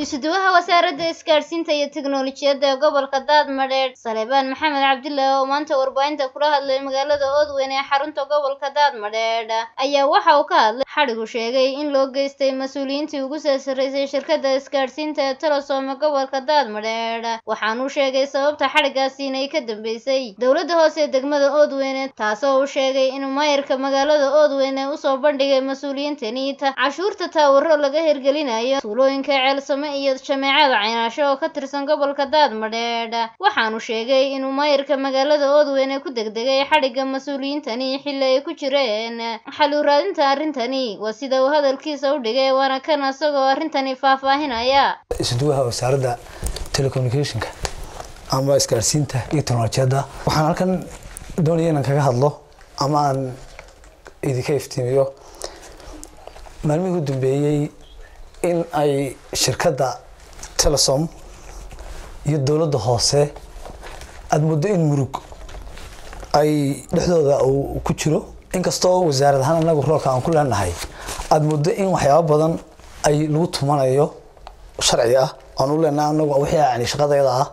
isuduwaha wasaaradda isgaadhsiinta iyo tiknoolajiyadda ee gobolka daadmadheedh saleebaan maxamed cabdillah oo maanta warbaahinta kula hadlay magaalada oodweyn ee xarunta gobolka daadmadheedh ayaa waxa uu ka hadlay xadhigu sheegay in loo geystay mas-uuliyiintii ugu soo sarreysay shirkadda isgaadhsiinta ee telesom ee gobolka daadmadheedh waxaanuu sheegay sababta xadhigaasi inay ka dambeysay dowladda hoose ee degmada oodweyne taasoo uu sheegay inuu maayarka magaalada oodweyne usoo bandhigay mas-uuliyiintani cashuurta taawaro laga hirgelinayo tuulooyinka ceelsame iyo jameecada caynaasho oo ka tirsan gobolka daadmadheedh waxaanu sheegay inuu maayarka magaalada oodweyne ku degdegay xadhigga mas-uuliyiintani xilli ay ku jireen xalu raadinta arrintani waa sida uu hadalkiisa u dhigay waana kan isagoo arrintani faahfaahinaya isuduwaha wasaaradda telecommunicationka ama isgaadhsiinta iyo teknolojiyadda waxaan halkan doonaya inaan kaga hadlo ama aan idinka iftiimiyo maalmihii u dambeeyey in ay shirkadda telesom iyo dowladda hoose aada muddo in murug ay dhexdooda uu ku jiro inkastoo wasaarad ahaan anagu roolka aan ku leenahay aada muddo in waxyaabo badan ay lagu tumanayo sharci ah aan u leenahay anagu wixii yani shaqadeeda ah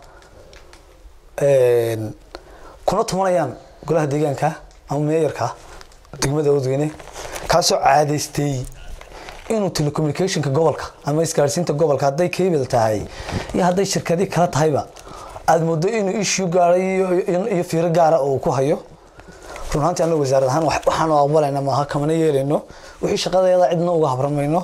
kuna tumanayaan golaha deegaanka ama meeyarka degmada oodweyne kaasoo caadaystay inuu telecommunicationka gobolka ama isgaadhsiinta gobolka hadday cable tahay iyo hadday shirkadii kala tahayba aada moodo inuu issue gaaray iyo fiiro gaara uu ku hayo run ahaantii anagu wasaarad ahaan waxaanu aqbalayna maaha kamana yeelayno wixii shaqadeeda cidna uga habramayno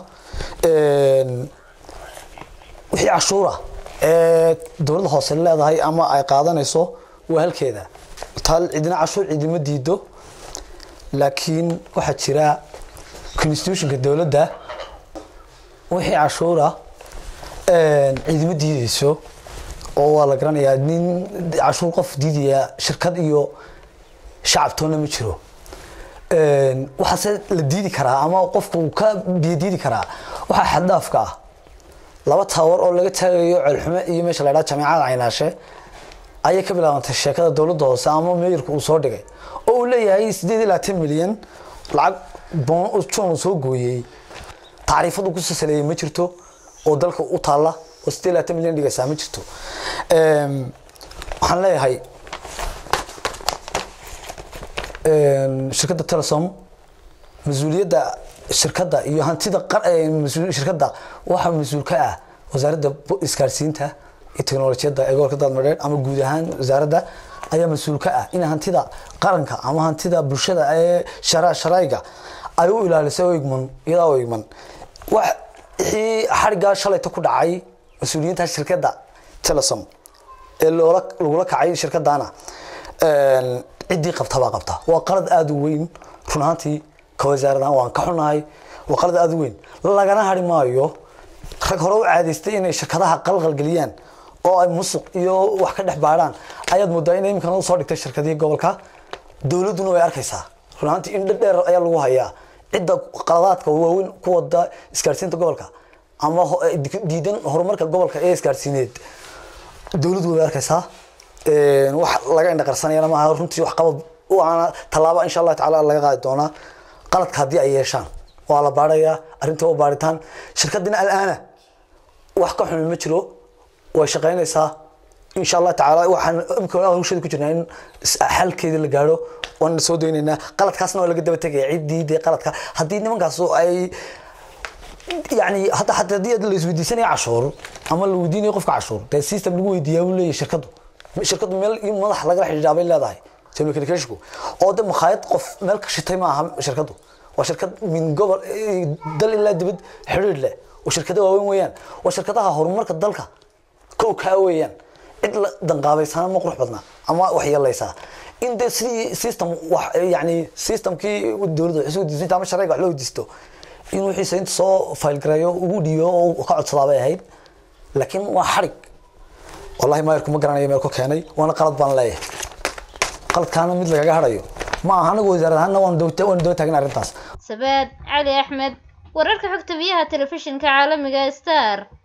wixii cashuura ee dowladda hoose leedahay ama ay qaadanayso waa halkeeda taal cidina cashuur cidima diido laakiin waxaa jira constitutionka dowladda wixii cashuura ciidimo diideyso oo waa la garanayaa nin cashuur qof diidaya shirkad iyo shacabtoona ma jiro waxaase la diidi karaa ama qofku ka biyo diidi karaa waxaa xaddhaafka ah laba taawar oo laga taagayo ceelxume iyo meesha la ydhaha jameecada caynaashe ayay ka bilaabantay sheekada dowladda hoose ama meeyarku uu soo dhigay oo uu leeyahay sideed iyo labaatan milyan lacag jon uu soo gooyey tacriifadu kusoo saleeyay ma jirto oo dalka u taalla oo sideed iyo labaatan milyan dhigaysaa ma jirto waxaan leeyahay shirkadda telesom mas-uuliyadda shirkadda iyo hantida shirkadda waxaa mas-uul ka ah wasaaradda isgaadhsiinta iyo teknolojiyadda ee gobolka daadmadheed ama guud ahaan wasaaradda ayaa mas-uul ka ah in hantida qaranka ama hantida bulshada ee sharayga ay u ilaalisay o igman iyadaa o igman wixii xariggaa shalayta ku dhacay mas-uuliyiinta shirkadda telesom ee loola lagula kacay shirkadana ciddii qabta baa qabta waa qalad aada u weyn run ahaantii ka wasaaradahaan waan ka xunahay waa qalad aada u weyn lagana hari maayo rag hore u caadaystay inay shirkadaha qalqalgeliyaan oo ay musuq iyo wax ka dhex baadhaan ayaad moodaa in iminkana usoo dhigtay shirkadihii gobolka dowladduna way arkaysaa run ahaantii in dhadheer ayaa lagu hayaa cidda qaladaadka waaweyn ku wada isgaadhsiinta gobolka ama diidan horumarka gobolka ee isgaadhsiineed dowladdu way arkaysaa wax laga indhaqarsanayana maaha runtii wax qabad waana tallaaba insha allah tacaala laga qaadi doonaa qaladka haddii ay yeeshaan waa la baadhayaa arrinta waa baadhitaan shirkadina alaana wax ka xumi ma jiro way shaqaynaysaa insha allah tacaala waxaan imika hawsheeda ku jirnaa in xalkeeda la gaadho waan soo daynaynaa qaladkaasna waa laga daba tegaya ciddii dee qaladka haddii nimankaas ay yani hadda hadda haddii la isweydiisanaya cashuur ama la weydiinayo qofka cashuur dee system lagu weydiiyaa buu leeyahay shirkadu shirkadu meel in madax lagala xidhiidhaa bay leedahay telecommunicationku oo de makhaayad qof meel ka shitay ma aha shirkadu waa shirkad min gobol dal ilaa dibad xidhiidh leh oo shirkada waaweyn weeyaan waa shirkadaha horumarka dalka kow kaa weeyaan cid la danqaabaysana ma qurux badna ama wax yeelaysaa in de sidii system wax yani systemkii dowladda wax weydiisanta ama sharciga wax loo weydiisto in wixiisa inta soo faylgareeyo ugu dhiibo oo ka codsadaa bay ahayd laakiin waa xarig wallahi maayarku ma garanayo meel ku keenay waana qalad baan leeyahay qaladkaana mid lagaga harayo ma aha anagu wasaarad ahaanna waan daba taagin arrintaas sabaad cali axmed wararka xogta biyaha telefishinka caalamiga star